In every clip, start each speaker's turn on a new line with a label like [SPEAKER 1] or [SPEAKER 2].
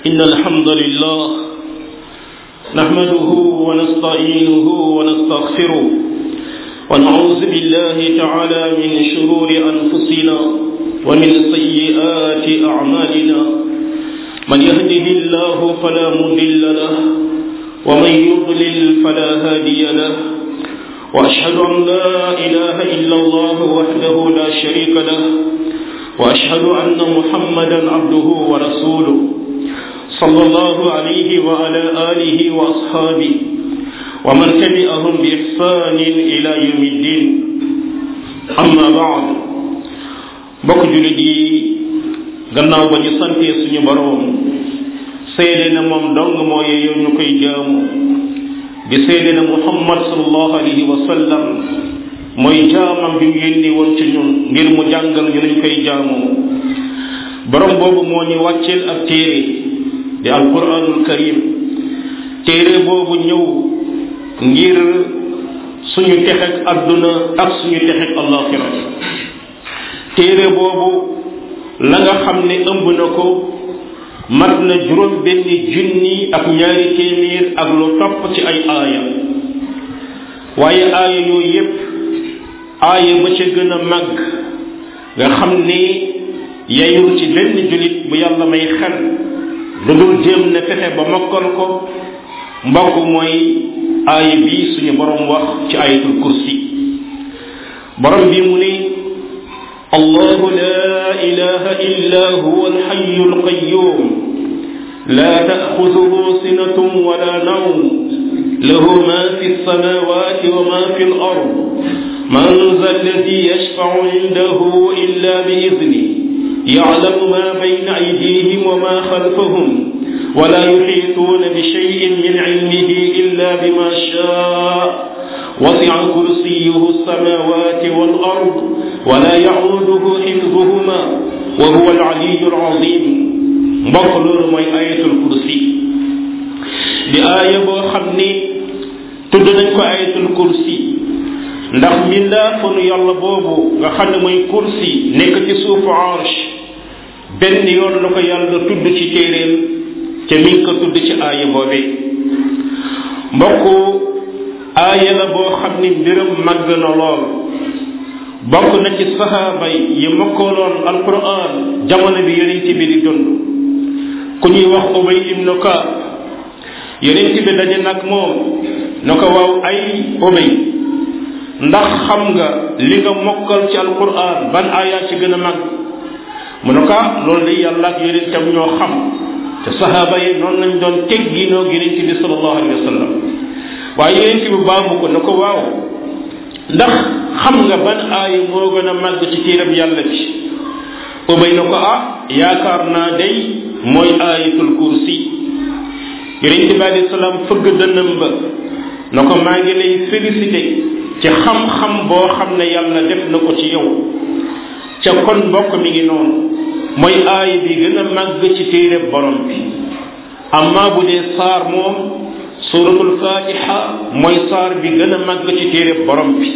[SPEAKER 1] إن الحمد لله نحمده ونستعينه ونستغفره ونعوذ بالله تعالى من شرور أنفسنا ومن سيئات أعمالنا من يهده الله فلا مضل له ومن يضلل فلا هادي له وأشهد أن لا إله إلا الله وحده لا شريك له وأشهد أن محمدا عبده ورسوله صلى الله عليه وعلى آله وأصحابه ومن تبعهم بإحسان إلى يوم الدين أما بعد bokk jullit yi gannaaw ba ñu santee suñu boroom seede na moom dong moo yeeyoo ñu koy jaamu di seede na muhammad sallallahu alayhi wa sallam mooy jaamam bi mu yónni woon ci ñun ngir mu jàngal ñu nuñ koy jaamoo borom boobu moo ñu wàcceel ak téere di alquranul karim téere boobu ñëw ngir suñu texeg adduna ak suñu texeg allaxira téere boobu la nga xam ne ëmb na ko mat na juróom benn junni ak ñaari téeméer ak lu topp ci ay aaya waaye aaya yooyu yépp aaya ba ca gën a màgg nga xam ne yayul ci benn jullit bu yàlla may xel lu dul jéem ne fexe ba mokkal ko mbokk mooy aaya bi suñu borom wax ci ayatul kursi borom bi mu ne allahu la ilaha illa huwa alxayu alqayum la taaxuduhu sinatun wala nawm lahu ma fi alsamawati wa ma fi alard man za alladi yashfacu indahu illa biidni يعلم ما بين أيديهم وما خلفهم ولا يحيطون بشيء من علمه إلا بما شاء وسع كرسيه السماوات والأرض ولا يعوده حفظهما وهو العلي العظيم mbokk loolu mooy ayatul kursi di aaya boo xam ni tudd nañ ko ayatul kursi ndax mbindaafanu yàlla boobu nga xam ne mooy kursi nekk ci suufu arsh benn yoon la ko yàlla tudd ci téeréem ca mi ngi ko tudd ci aaya boobe mbokk aaya la boo xam ni mbiram màgg na lool bokk na ci sahaaba yi mokkaloon alquran jamono bi yonent bi di dund ku ñuy wax ubay ibnu kaab yonent bi daje nag moom na ko waaw ay ubay ndax xam nga li nga mokkal ci alquran ban aaya ci gën a mag mu ne ko loolu day yàlla ak yonentam ñoo xam te sahaaba yi noonu lañ doon tegginoo yonent bi sallallahu alayhi wa sallam waaye yonent bi baamu ko ne ko waaw ndax xam nga ban aaya moo gën a màgg ci téerab yàlla bi ubay na ko ah yaakaar naa day mooy aayatul kursi yonent bi alayhi salaam fëgg dënnam ba na ko maa ngi lay félicité ci xam-xam boo xam ne yàlla def na ko ci yow ca kon mbokk mi ngi noonu mooy aaya bi gën a màgg ci téere borom bi amma bu dee saar moom suratul fatiha mooy saar bi gën a màgg ci téere borom bi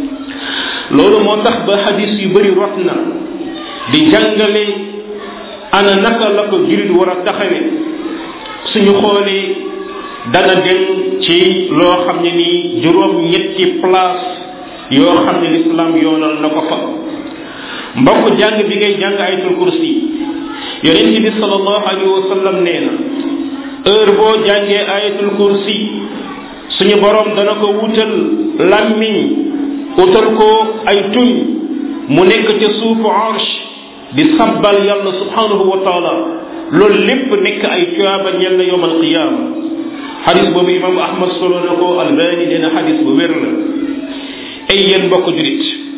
[SPEAKER 1] loolu moo tax ba xadis yu bëri rot na di jàngale ana naka la ko jurit war a taxawe suñu xoolee dana dem ci loo xam ne nii juróom ñetti place yoo xam ne lislaam yoonal na ko fa mbokk jàng bi ngay jàng ayatul kursi yonent bi sallallahu alayhi wa sallam nee na heure boo jàngee ayatul kursi suñu borom dana ko wutal làmmiñ wutal ko ay tuñ mu nekk ca suufu arsh di sabbal yàlla subhanahu wa taala loolu lépp nekk ay tuyaaba ñel na yowm alqiyaama xadis boobu imam ahmad solo na ko albani dina xadis bu wér la ay yéen mbokk julit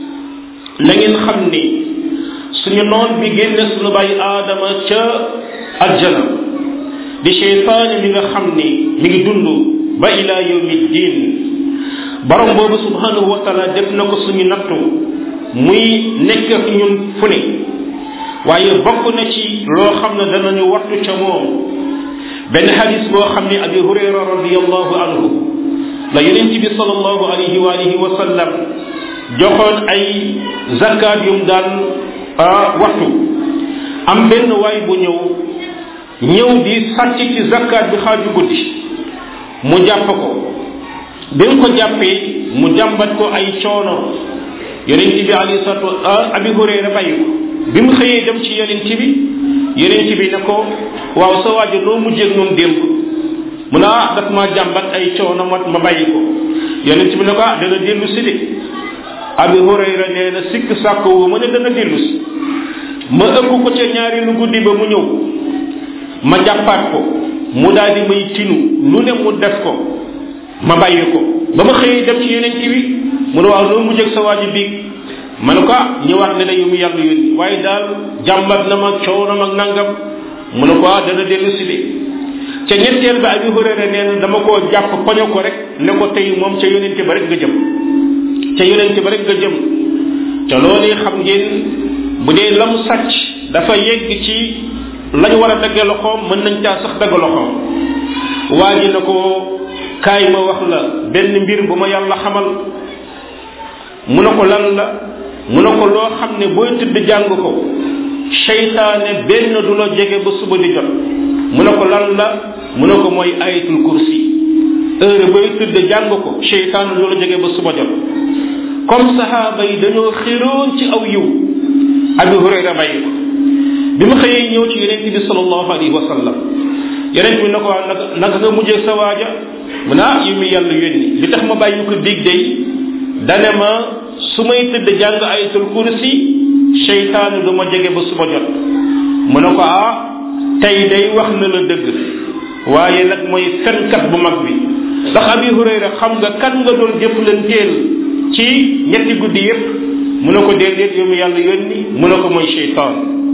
[SPEAKER 1] na ngeen xam ni suñu noon bi génne suñu bàyyi aadama ca aljana di cheytaane mi nga xam ni mi ngi dund ba ila yawmi diin borom boobu subhanahu wa taala def na ko suñu nattu muy nekk ak ñun fu ne waaye bokk na ci loo xam ne danañu wattu ca moom benn xadis boo xam ne abi hurayra radiallahu anhu la yonent bi sallallahu alayhi wa alihi wa sallam joxoon ay zakat yum daan waxtu am benn waay bu ñëw ñëw di sàcc ci zakkaat bi xaaju guddi mu jàpp ko bi mu ko jàppee mu jàmbat ko ay coono yonent bi alayhi salatu abi hurayra bàyyi ko bi mu xëyee dem ci yonent bi yonent bi ne ko waaw sa waajo noo mujjee moom démb mu ne ah daf maa jàmbat ay coono ma ma bàyyi ko yonent bi ne ko ah dana dellu si de abi hurayra nee na sikk sàkk wu ma ne dana dellu si ma ëpp ko ca ñaari lu guddi ba mu ñëw ma jàppaat ko mu daal di may tinu lu ne mu def ko ma bàyyi ko ba ma xëyee dem ci yonent bi mu ne waaw loo mujj ak sa waaji biig ma ne ko ah ñëwaat ne na yu mu yàlla yónni waaye daal jàmbat na ma coow na ma nangam mu ne ko ah dana dellu si de ca ñetteel ba abi hurayra nee na dama koo jàpp poño ko rek ne ko tey moom ca yonente ba rek nga jëm ca yonente ba rek nga jëm ca loolu xam ngeen bu dee la mu sàcc dafa yegg ci lañ war a dagge loxoom mën nañ caa sax dagg loxoom waa ji na ko kaay ma wax la benn mbir bu ma yàlla xamal mu ne ko lan la mu ne ko loo xam ne booy tëdd jàng ko seytaane benn du la jege ba suba di jot mu ne ko lan la mu ne ko mooy ayatul kursi heure booy tëdd jàng ko seytaane du la jege ba suba jot comme sahaaba yi dañoo xiroon ci aw yiw abi hurayra bàyyi ko bi mu xëyee ñëw ci yonent bi salallahu alayhi wa sallam yonent bi ne ko naka naka nga mujjee sa waaja mu ne ah yu mi yàlla yónni li tax ma bàyyi ko biig day dane ma su may tëdd jàng ayatul kursi seytaane du ma jege ba suba jot mu ne ko ah tey day wax na la dëgg waaye nag mooy fenkat bu mag bi ndax abi hurayra xam nga kan nga doon jëflanteel ci ñetti guddi yépp mu ne ko déedéet yow mi yàlla yónni mu ne ko mooy seytaan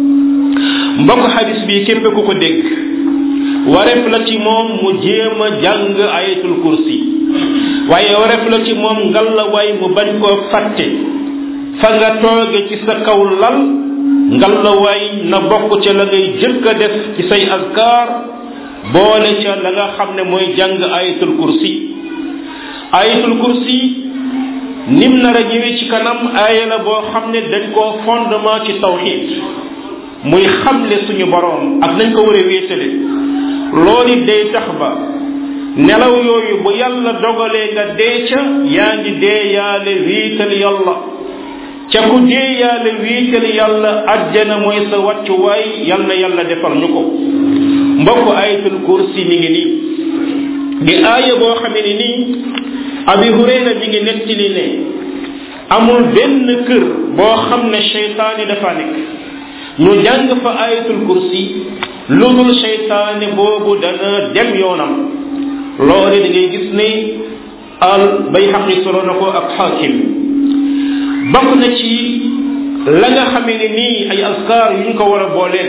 [SPEAKER 1] mbokk xadis bi képp ku ko dégg wareef la ci moom mu jéem a jàng ayatul kursi waaye wareef la ci moom ngalla waay mu bañ koo fàtte fa nga tooge ci sa kaw lal ngalla waay na bokk ca la ngay jëkk a def ci say azkar boole ca la nga xam ne mooy jàng ayatul kursi ayatul kursi nim nar a ñëwee ci kanam aaya la boo xam ne dañ koo fondement ci tawxid muy xamle suñu boroom ak nañ ko war a wéetale loolu day tax ba nelaw yooyu bu yàlla dogalee nga dee ca yaa ngi dee yaale wiital yàlla ca ku dee yaale wiital yàlla ajjana mooy sa wàccuwaay yal na yàlla defal ñu ko mbokk ayatul kursi mi ngi nii di aaya boo xamee ni nii abi hurayra mi ngi nettali ne amul benn kër boo xam ne cheytaani dafa nekk ñu jàng fa ayatul kursi lu dul cheytaani boobu dana dem yoonam loole da ngay gis ne al bay xaqi solo na ko ak xaakim bokk na ci la nga xamee ne nii ay askar yu ñu ko war a booleel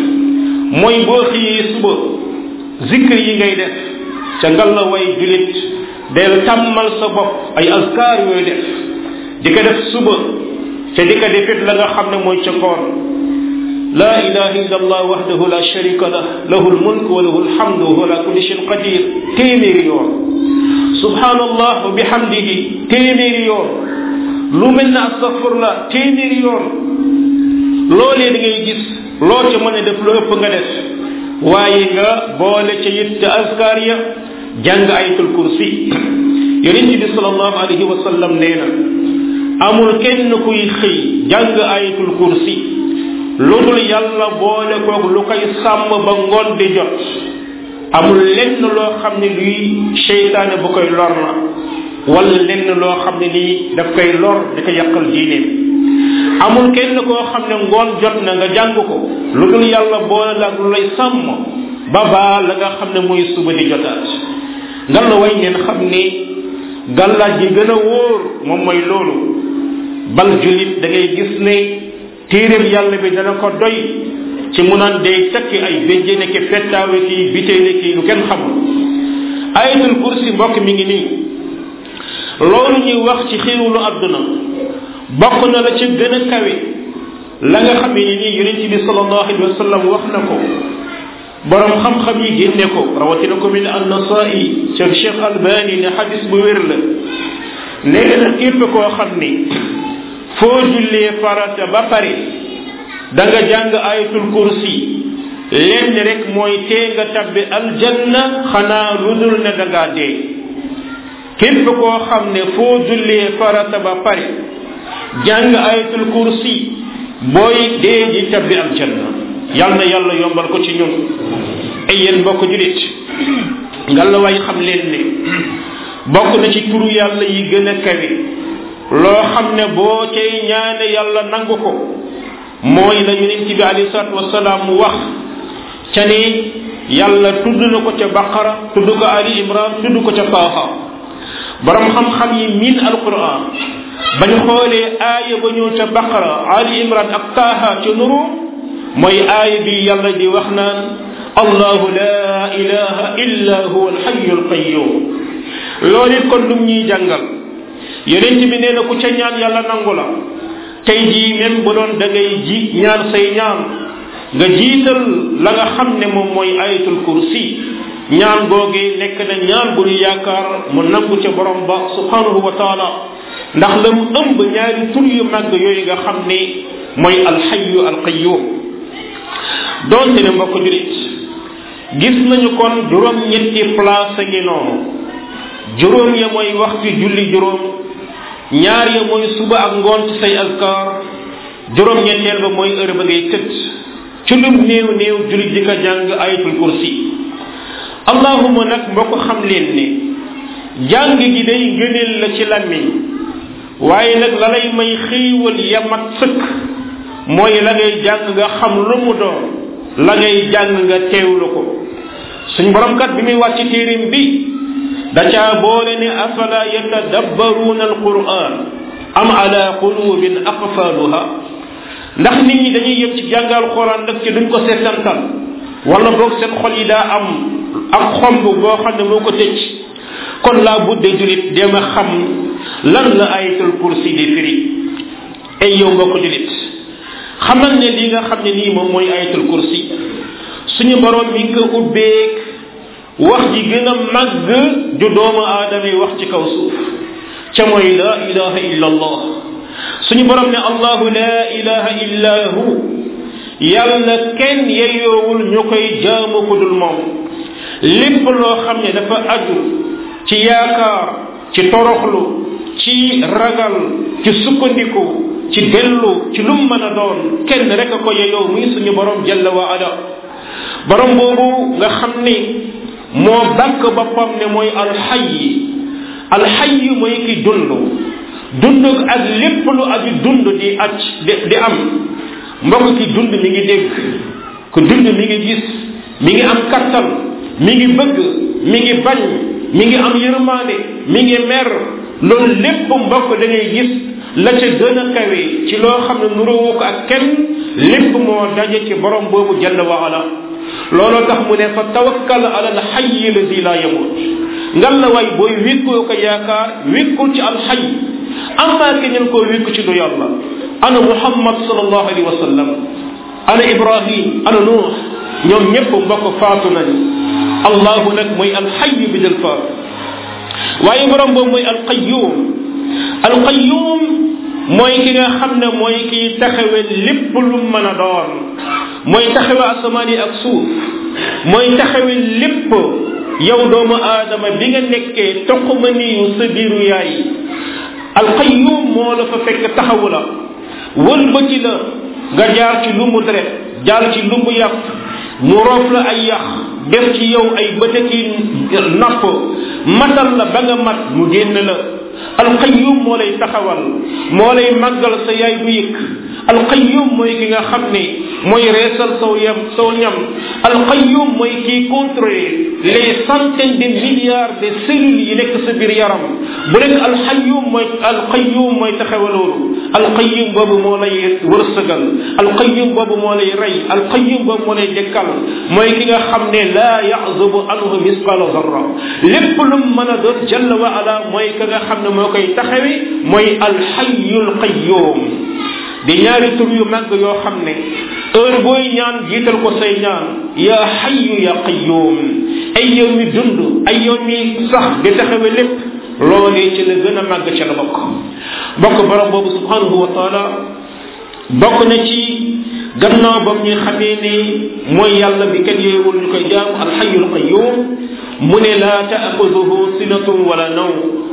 [SPEAKER 1] mooy boo xëyee suba zikr yi ngay def ca ngal la way julit del tàmmal sa bopp ay askar yooyu def di ko def suba ca di ko defit la nga xam ne mooy ca ngoon لا إله إلا الله وحده لا شريك له له الملك وله الحمد وهو على كل شيء قدير téeméeri yoon سبحان الله وبحمده téeméeri yoon lu mel ne astafurlah téeméeri yoon loolee da ngay gis loo ca mën a def lu ëpp nga def waaye nga boole ca it te askar ya jàng ayatul kursi yonent bi salallahu alayhi wa sallam nee na amul kenn kuy xëy jàng ayatul kursi lu dul yàlla boole koog lu koy sàmm ba ngoon di jot amul lenn loo xam ne luy seytaane bu koy lor la wala lenn loo xam ne nii daf koy lor di ko yàqal diineem amul kenn koo xam ne ngoon jot na nga jàng ko lu dul yàlla boole la ak lu lay sàmm ba baa la nga xam ne mooy suba di jotaat ngal la way ngeen xam ni gàllaaj yi gën a wóor moom mooy loolu bal julit da ngay gis ne téeréem yàlla bi dana ko doy ci mu naan day takki ay béjjéne ki fettaawe ki bitéene ki lu kenn xamul ayatul kursi mbokk mi ngi nii loolu ñuy wax ci xiiwulu àdduna bokk na la ci gën a kawe la nga xam ne nii yonent bi sallallahu alayhi wa sallam wax na ko borom xam-xam yi génne ko rawatina ko min an nasai ca cheikh albani ne xadis bu wér la nee na képp koo xam ni foo jullee farata ba pare da nga jàng ayatul kursi lenn rek mooy tee nga tabbi aljanna xanaa lu dul ne da ngaa dee képp koo xam ne foo jullee farata ba pare jàng ayatul kursi booy dee ji tabbi aljanna yal na yàlla yombal ko ci ñun ay yéen mbokk julit nga la way xam leen ne bokk na ci turu yàlla yi gën a kawe loo xam ne boo cay ñaane yàlla nangu ko mooy la yonent bi alayhi salaatu wasalaam wax ca ni yàlla tudd na ko ca baqara tudd ko ali imran tudd ko ca taaha borom xam-xam yi miin alquran bañ xoolee aaya ba ñëw ca baqara ali imran ak taaha ca nuru mooy aaya bi yàlla di wax naan allahu la ilaha illa huwa alxayu alqayum loolu it kon lum ñuy jàngal yonent bi nee na ku ca ñaan yàlla nangu la tey jii même bu doon da ngay ji ñaan say ñaan nga jiital la nga xam ne moom mooy ayatul kursi ñaan googee nekk na ñaan bu ñu yaakaar mu nangu ca borom ba subhanahu wa taala ndax la mu ëmb ñaari tur yu màgg yooyu nga xam ne mooy alxayu alqayum doonte ne mbokk julit gis nañu kon juróom ñetti place a ngi noonu juróom ya mooy waxtu julli juróom ñaar ya mooy suba ak ngoon ci say azkar juróom ñetteel ba mooy heure ba ngay tëdd ci lum néew néew jullit di ko jàng ayatul kursi allahuma nag mbokk xam leen ne jàng gi day ngëneel la ci làmmiñ waaye nag la lay may xiiwal ya mat sëkk mooy la ngay jàng nga xam lu mu doon la ngay jàng nga teewlu ko suñ borom kat bi muy wàcc téerim bi da caa boole ne afala yatadabbaruuna alquran am ala qulubin aqfaluha ndax nit ñi dañuy yem ci jàngal quran rek ci duñ ko seetantal wala boog seen xol yi daa am ak xomb boo xam ne moo ko tëj kon laa budde julit dema xam lan la ayatul kursi di firi ay yow mbokk julit xamal ne li nga xam ne nii moom mooy ayatul kursi suñu borom mi ngi ko ubbeek wax ji gën a màgg ju doomu aadama yi wax ci kaw suuf ca mooy la ilaha illa allah suñu borom ne allahu la ilaha illa hu yàlla kenn yeyoowul ñu koy jaamu ku dul moom lépp loo xam ne dafa aju ci yaakaar ci toroxlu ci ragal ci sukkandiku ci dellu ci lum mën a doon kenn rek a ko yeyoo muy suñu borom jalla wa ala borom boobu nga xam ni moo dàkk boppam ne mooy alxayyi alxayyi mooy ki dund dund ak lépp lu aju dund di aj di di am mbokk ki dund mi ngi dégg ku dund mi ngi gis mi ngi am kattan mi ngi bëgg mi ngi bañ mi ngi am yërmaande mi ngi mer loolu lépp mbokk da ngay gis la ca gën a kawe ci loo xam ne nuróowu ko ak kenn lépp moo daje ci borom boobu jalla wa ala looloo tax mu ne fa tawakkal ala al xayyi lazi la yamut ngal la waay booy wékkoo ko yaakaar wékkul ci al xay amaa ke ñen koo wékku ci du yàlla ana muhammad sallallahu alayhi wa sallam ana ibrahim ana nuux ñoom ñëpp mbokk faatu nañ allahu nag mooy al xayyu bi del faatu waaye borom boobu mooy al qayyum al qayyum mooy ki nga xam ne mooy kiy taxawe lépp lu mën a doon mooy taxawe asamaan yi ak suuf mooy taxawe lépp yow doomu aadama bi nga nekkee toquma niyu sa biiru yaay alqayyum moo la fa fekk taxawu la wëlbati la nga jaar ci lumbu deret jaar ci lumbu yàpp mu roof la ay yax def ci yow ay bëtëki napp matal la ba nga mat mu génn la alqayyum moo lay taxawal moo lay màggal sa yaay bu yëkk alqayyum mooy ki nga xam ne mooy reesal saw yam saw ñam alqayyum mooy kiy contrôler les centaines de milliards de cellules yi nekk sa biir yaram bu nekk alxayyum mooy alqayyum mooy taxawaloolu alqayyum boobu moo lay wërsëgal alqayyum boobu moo lay rey alqayyum boobu moo lay dekkal mooy ki nga xam ne laa yaxzubu anhu misqala zarra lépp lu mën a doon jalla wa ala mooy ka nga xam ne moo koy taxawi mooy alxayyul qayyum di ñaari tur yu màgg yoo xam ne heure booy ñaan jiital ko say ñaan ya xayyu ya qayyum ay yow mi dund ay yow mi sax di taxawe lépp loolee ci la gën a màgg ca la bokk bokk borom boobu subhanahu wa taala bokk na ci gannaaw ba ñuy xamee ni mooy yàlla bi kenn yeewul ñu koy jaamu alxayul qayum mu ne laa taaxuduhu sinatun wala naw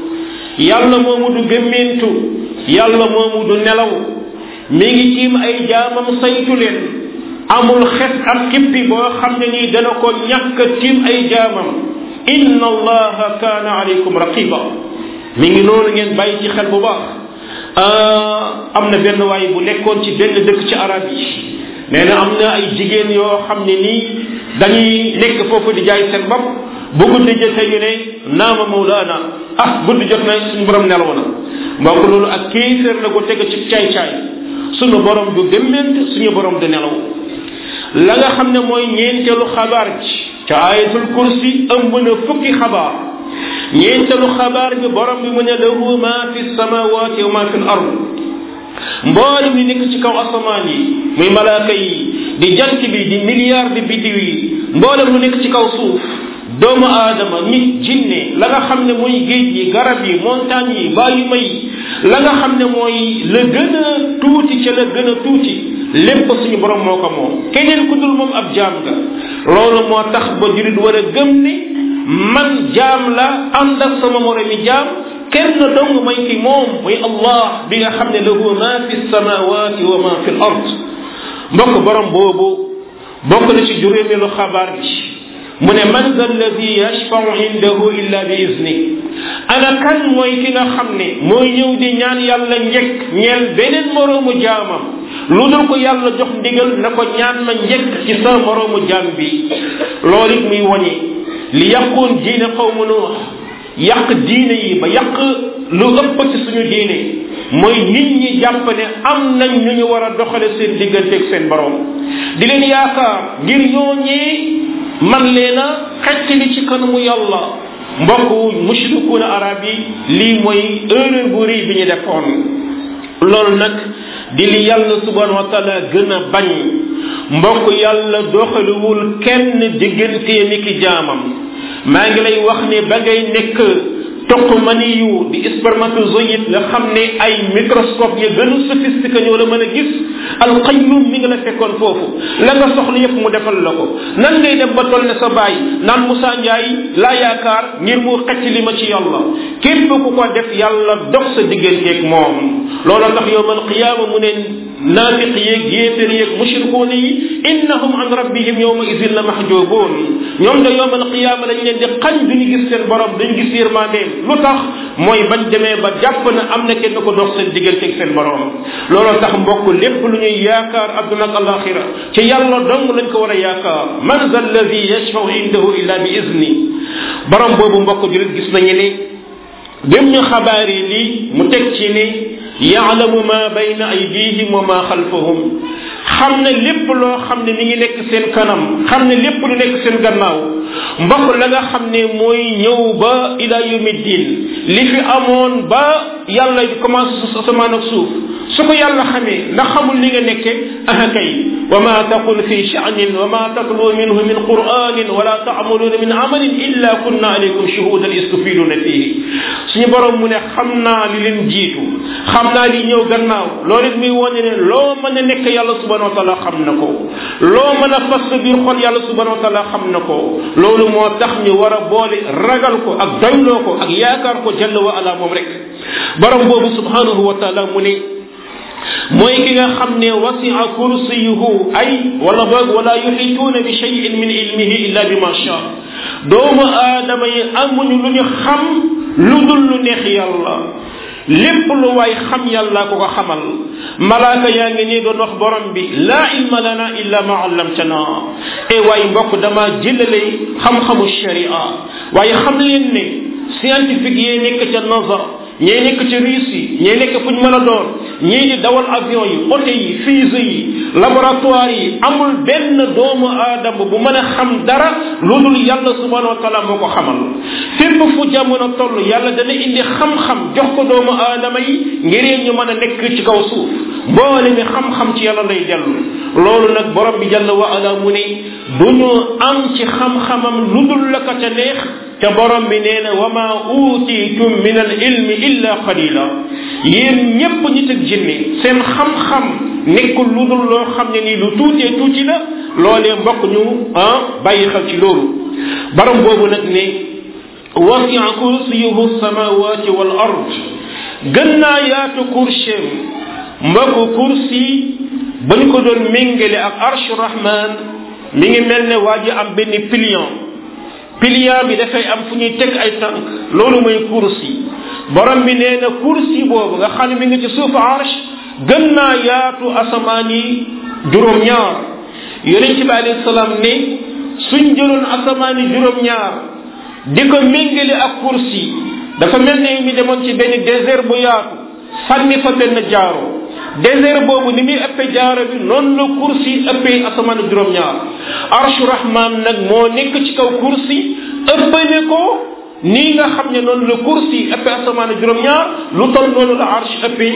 [SPEAKER 1] yàlla moomu du gëmmentu yàlla moomu du nelaw mi ngi tiim ay jaamam saytu leen amul xes ak kippi boo xam ne nii dana ko ñàkk tiim ay jaamam inna allaha kaana alaykum raqiba mi ngi noonu ngeen bàyyi ci xel bu baax am na benn waay bu nekkoon ci benn dëkk ci arab yi nee na am na ay jigéen yoo xam ne nii dañuy nekk foofu di jaay seen bopp bu guddi jotee ñu ne naama mawlaana ah guddi jot na suñu borom nelaw na mbokk loolu ak kéeféer la ko teg ci caay-caay suñu borom du gëmment suñu borom du nelaw la nga xam ne mooy ñeenteelu xabaar ji ca ayatul kursi ëmb na fukki xabaar ñeenteelu xabaar bi borom bi mu ne lahu ma fi samawati wa ma fi l ard mboolem li nekk ci kaw asamaan yi muy malaaka yi di jant bi di milliard di biddiw yi mboolem lu nekk ci kaw suuf doomu aadama nit jinne la nga xam ne mooy géej yi garab yi montagne yi bàyyi may la nga xam ne mooy la gën a tuuti ca la gën a tuuti lépp suñu borom moo ko moom keneen ku dul moom ab jaam nga loolu moo tax ba jurit war a gëm ne man jaam la ànd ak sama moromi jaam kenn dong may ki moom muy allah bi nga xam ne lahu ma fi samawati wa ma fi l ard mbokk borom boobu bokk na ci juróomeelu xabaar bi mu ne man za alladi yashfau indahu illa bi izni ana kan mooy ki nga xam ne mooy ñëw di ñaan yàlla njëkk ñeel beneen moroomu jaamam lu dul ko yàlla jox ndigal na ko ñaan ma njëkk ci sa moroomu jaam bi loolu it muy woñi li yàqoon diine qawmu nuux yàq diine yi ba yàq lu ëpp ci suñu diine mooy nit ñi jàpp ne am nañ ñu ñu war a doxale seen digganteeg seen borom di leen yaakaar ngir ñooñee man leena xecc li ci kanamu yàlla mbokk mushrikuuna arab yi lii mooy erreur bu rëy bi ñu defoon loolu nag di li yàlla subhanahu wa taala gën a bañ mbokk yàlla doxaliwul kenn diggantee ni ki jaamam maa ngi lay wax ne ba ngay nekk toq maniyu di spermatozoïde nga xam ne ay microscope ya gën a sophistiqué ñoo la mën a gis alqayyum mi nga la fekkoon foofu la nga soxla yëpp mu defal la ko nan ngay dem ba toll ne sa baay naan Moussa Ndiaye laa yaakaar ngir mu xecc li ma ci yàlla képp ku ko def yàlla dox sa digganteeg moom loola tax yowmal qiyaama mu ne naafiq yeeg yéefér yeeg mushrikuuna yi innahum an rabbihim yowma idin la mahjubuun ñoom de yowmal qiyaama dañ leen di xañ duñu gis seen borom dañu gis yërmandeem lu tax mooy bañ demee ba jàpp na am na kenn ko dox seen digganteeg seen borom looloo tax mbokk lépp lu ñuy yaakaar adduna ak alaxira ci yàlla dong lañ ko war a yaakaar man za alladi yashfau indahu illa bi izni borom boobu mbokk julit gis nañu ni dem ñu xabaar yi lii mu teg ci ni yaalamu ma bayna aydihim wa ma xalfahum xam ne lépp loo xam ne mi ngi nekk seen kanam xam ne lépp lu nekk seen gannaaw mbokk la nga xam ne mooy ñëw ba ila yawmi din li fi amoon ba yàlla commencé su asamaan ak suuf su ko yàlla xamee ndax xamul li nga nekke aha kay wa ma taqul fi sha'nin wa ma tatlu minhu min qur'anin wala ta'maluna min amalin illa kunna alaykum shuhudan istufiduna fihi suñu borom mu ne xam naa li leen jiitu xam naa li ñëw gannaaw loolu it muy wone ne loo mën a nekk yàlla subhanahu wa taala xam na ko loo mën a fas sa biir xol yàlla subhanahu wa taala xam na ko loolu moo tax ñu war a boole ragal ko ak doyloo ko ak yaakaar ko jalla wa ala moom rek borom boobu subhanahu wa taala mu ne mooy ki nga xam ne wasia kursiyuhu ay wala boog wala yuxituuna bi cheyin min ilmihi illa bi ma sha doomu aadama yi amuñu lu ñu xam lu dul lu neex yàlla lépp lu waay xam yàlla ko ko xamal malaaka yaa ngi nii doon wax borom bi laa ilma lana illa ma allamtana e waay mbokk dama jëlale xam-xamu sharia waaye xam leen ne scientifique yee nekk ca nazar ñee nekk ca Russie ñee nekk fu ñu mën a doon ñii di dawal avion yi oto yi fusée yi laboratoire yi amul benn doomu aadama bu mën a xam dara lu dul yàlla subhanahu wa taala moo ko xamal fépp fu jamono toll yàlla dana indi xam-xam jox ko doomu aadama yi ngir ñu mën a nekk ci kaw suuf mboole mi xam-xam ci yàlla lay dellu loolu nag borom bi jàll wa ala mu ne du ñu am ci xam-xamam lu dul la ka ca neex te borom bi nee na wa ma utitum min al ilmi illa qalila yéen ñépp ñi ak jinne seen xam-xam nekkul lu dul loo xam ne nii lu tuutee tuuti la loolee mbokk ñu ah bàyyi xel ci loolu borom boobu nag ne wasia kursiyuhu samawati wal ard gën naa yaatu kurseem mbokk kursi ba ñu ko doon méngale ak arshu rahman mi ngi mel ne waa ji am benn pilion pilion bi dafay am fu ñuy teg ay tànk loolu mooy kursi borom bi nee na kursi boobu nga xam ne mi ngi ci suufu arsh gën naa yaatu asamaan yi juróom-ñaar yonent bi alayhi salaam ne suñ jëloon asamaan yi juróom-ñaar di ko méngale ak kursi dafa mel ne mi demoon ci benn désert bu yaatu sànni fa benn jaaro désert boobu ni muy ëppee jaaro bi noonu la kursi ëppee asamaan juróom-ñaar arshu rahman nag moo nekk ci kaw kursi ëppale ko nii nga xam ne noonu la kursi ëppee asamaan juróom-ñaar lu toll noonu la arsh ëppee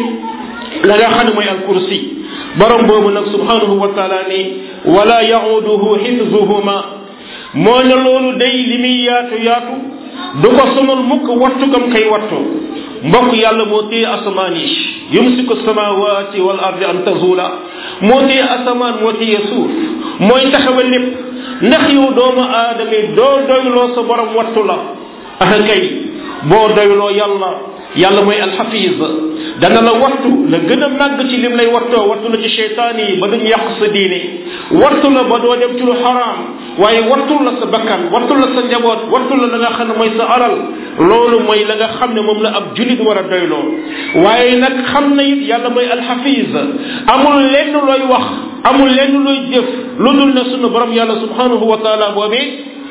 [SPEAKER 1] la nga xam ne mooy al kursi borom boobu nag subhanahu wa taala ni wala yauduhu xifzuhuma moo ne loolu day li muy yaatu yaatu du ko sonal mukk wattu gam kay wattu mbokk yàlla moo téye asamaan yi yumsiku samawati wal ardi an tazula moo téye asamaan moo téye suuf mooy taxawal lépp ndax yow doomu aadama yi doo doyloo sa borom wattu la ah kay boo doyloo yàlla yàlla mooy alxafiz dana la wattu la gën a màgg ci lim lay wattoo wattu la ci cheytaan yi ba duñ yàq sa diine wattu la ba doo dem ci lu xaraam waaye wattu la sa bakkan wattu la sa njaboot wattu la la nga xam ne mooy sa alal loolu mooy la nga xam ne moom la ab julit war a doyloo waaye nag xam na it yàlla mooy alxafiz amul lenn looy wax amul lenn looy jëf lu dul ne sunu borom yàlla subhanahu wa taala boobee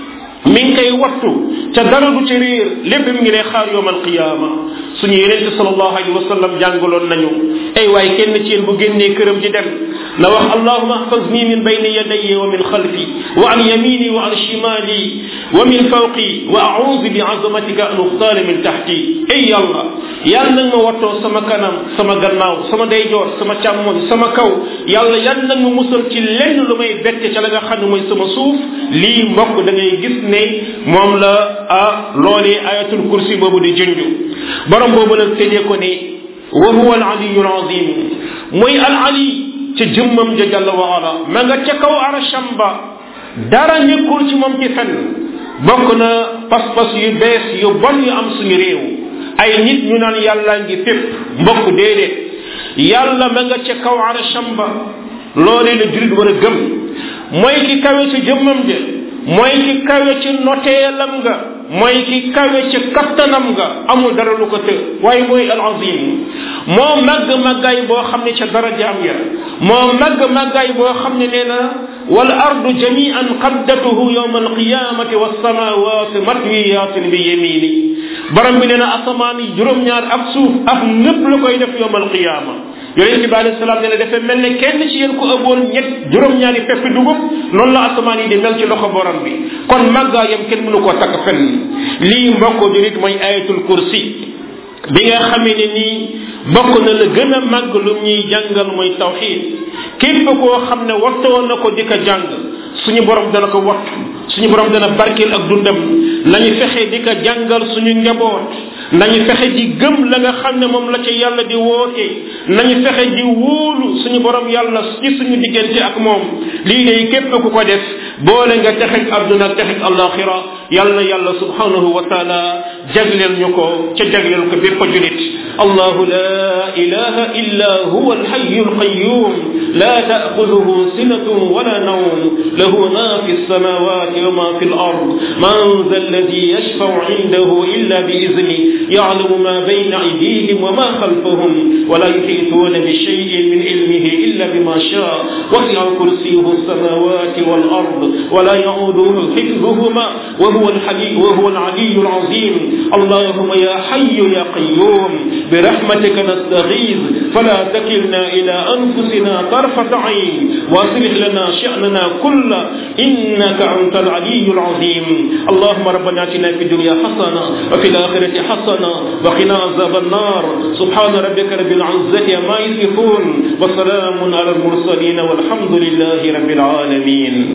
[SPEAKER 1] mi ngi koy wattu ca dara du ci réer lépp mi ngi lay xaar yowm alqiyama suñu yenente salallahu alayhi wa sallam jàngaloon nañu ay waay kenn ci yéen bu génnee këram di dem na wax allahuma ahfazni min bayni yadayya wa min xalfi wa an yamini wa an shimali wa min fawqi wa audu bi azamatika an uxtaala min taxti ay yàlla yàlla nag ma wattoo sama kanam sama gannaaw sama ndeyjoor sama càmmoñ sama kaw yàlla yàlla nag ma musal ci lenn lu may bette ca la nga xam ne mooy sama suuf lii mbokk da ngay gis ne moom la ah loolee ayatul kursi boobu di junju borom boobu nag tëjee ko ne wa huwa al aliyu al azim mooy al ali ca jëmmam ja jàlla wa ala ma nga ca kaw arasham ba dara nekkul ci moom ci fenn bokk na pas-pas yu bees yu bon yu am suñu réew ay nit ñu naan yàlla ngi fépp mbokk déedéet yàlla ma nga ca kaw arasham ba loolee la julit war a gëm mooy ki kawe ca jëmmam ja mooy ki kawe ci noteelam nga mooy ki kawe ci kattanam nga amul dara lu ko të waaye mooy al azim moo màgg màggaay boo xam ne ca darajaam ya moo màgg màggaay boo xam ne nee na wal ardu jamian qaddatuhu yawma alqiyamati wassamawati matwiyatin bi yamini borom bi nee na asamaan yi juróom-ñaar ak suuf ak lépp la koy def yawma alqiyama yonente bi alayhi salaam nee na dafa mel ne kenn ci yéen ku ëbboon ñett juróom-ñaari peppi dugub noonu la asamaan yi di mel ci loxo borom bi kon màggaayam kenn mënu koo takk fenn lii mbokk jurit mooy ayatul kursi bi nga xamee ne nii bokk na la gën a màgg lu ñuy jàngal mooy tawxid képp koo xam ne wattoo na ko di ko jàng suñu borom dana ko wattu suñu borom dana barkeel ak dundam nañu fexe di ko jàngal suñu njaboot nañu fexe di gëm la nga xam ne moom la ca yàlla di woote nañu fexe di wóolu suñu borom yàlla ci suñu diggante ak moom lii day képp ku ko def boole nga texeg àdduna ak texeg alaxira yàlla yàlla subhanahu wa taala jagleel ñu ko ca jagleel ko bépp julit allahu la ilaha illa huwa alhayu alqayum la taaxuduhu sinatun wala nawm lahu ma fi السماوات وما في الأرض من ذا الذي يشفع عنده إلا بإذنه يعلم ما بين أيديهم وما خلفهم ولا يحيطون بشيء من علمه إلا بما شاء وسع كرسيه السماوات والأرض ولا يعوده حفظهما وهو الحلي وهو العلي العظيم اللهم يا حي يا قيوم برحمتك نستغيث فلا تكلنا إلى أنفسنا طرفة عين واصلح لنا شأننا كله إنك أنت العلي العظيم اللهم ربنا اتنا في الدنيا حسنة وفي الآخرة حسنة وقنا عذاب النار سبحان ربك رب العزة ما يصفون وسلام على المرسلين والحمد لله رب العالمين